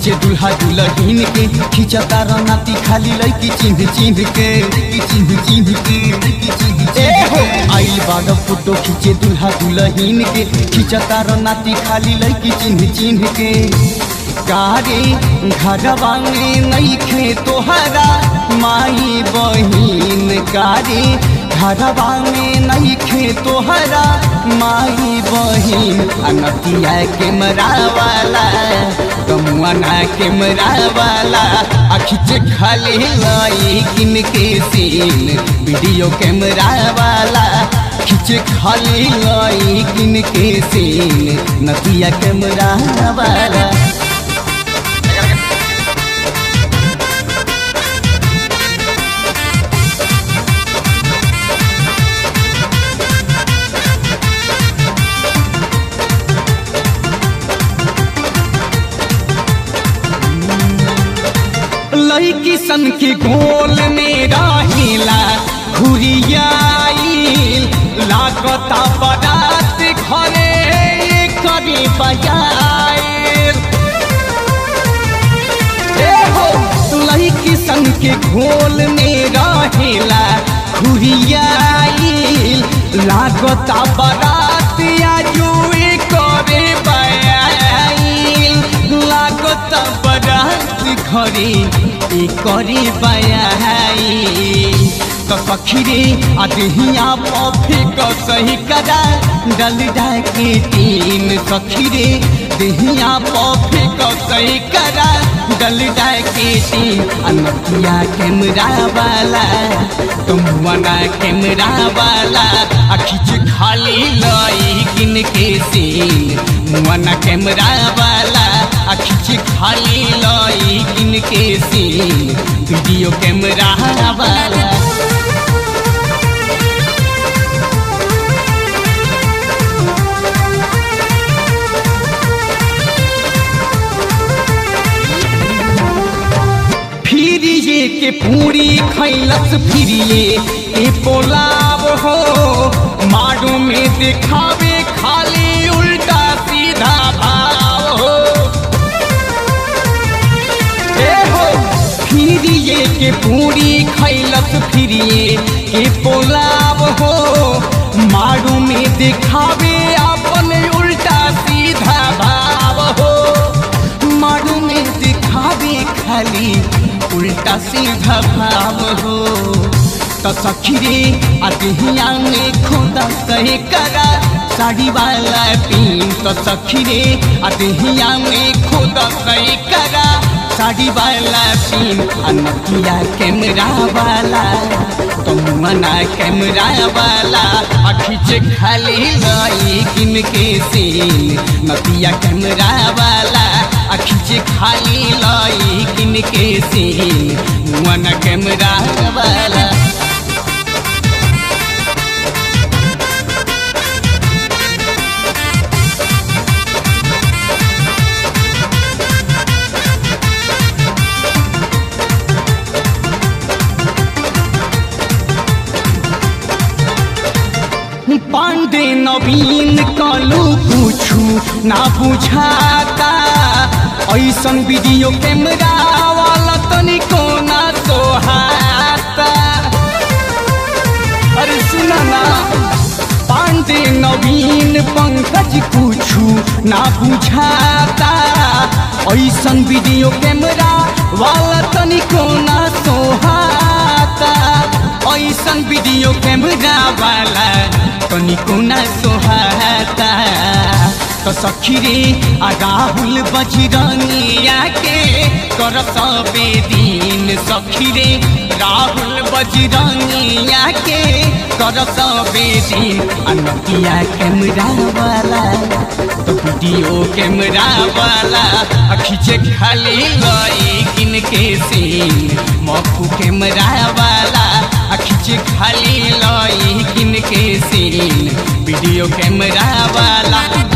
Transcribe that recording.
खींचे दुल्हा दुल्हन के खींचता रनाती खाली लड़की चिन्ह चिन्ह के चिन्ह चिन्ह के चिन्ह चिन्ह हो आइल बाड़ फोटो खींचे दुल्हा दुल्हन के खींचता रनाती खाली लड़की चिन्ह चिन्ह के गारे घरवा में नईखे तोहरा माई बहिन गारे घरवा में नईखे तोहरा माई बहिन अनतिया के मरावाला कमुआना के मरावाला अखिच खाली लाई किन के सीन वीडियो कैमरा वाला खिच खाली लाई किन के सीन नतिया कैमरा वाला लड़की सन के गोल में रहेला घुरियाइल लागता बरात घरे करी बजाइल ए हो लड़की सन के घोल में रहेला घुरियाइल लागता बरात आजुए करे बयाइल लागता बरात घरे ए करे बयाई तो सखीरे अदहिया पफे क सही करा डल के तीन सखीरे दहिया पफे क सही करा डल के तीन अनकिया कैमरा वाला तुम वना कैमरा वाला अखिच खाली लाई किन के सीन मुआना कैमरा वाला अखिच खाली लाई किन के सीन वीडियो कैमरा वाला फिरिए के पूरी खैलस फिरिए ए पोलाव हो मारू में दिखावे खाली उल्टा सीधा भाव हो ए हो फिरिए के पूरी खैलस फिरिए के पोलाव हो मारू में दिखावे अपन उल्टा सीधा भाव हो मारू में दिखावे खाली उल्टा सीधा भाव हो तो सखीरे अदहिया में खुदा कहे करा साड़ी वाला पीन तो सखीरे अदहिया में खुदा कहे करा साड़ी वाला पीन अनकिया कैमरा वाला तुम मना कैमरा वाला अखिच खाली लाई किन के सीन नतिया कैमरा वाला अखिच खाली लाई किन के सीन मन कैमरा वाला पांडे नवीन कलू पूछू ना बुझाता ऐसन वीडियो कैमरा वाला तनिको ना सोहाता अरे सुना ना पांडे नवीन पंकज पूछू ना बुझाता ऐसन वीडियो कैमरा वाला तनिको ना सोहाता ऐसन वीडियो कैमरा वाला तनिको ना सोहाता तो सखीरे आ राहुल बजरंगिया के कर सबे दिन सखीरे राहुल बजरंगिया के कर सबे दिन अनकिया कैमरा वाला तो वीडियो कैमरा वाला खींचे खाली गई किन के सीन मक्खू कैमरा वाला खींचे खाली लाई किन के सीन वीडियो कैमरा वाला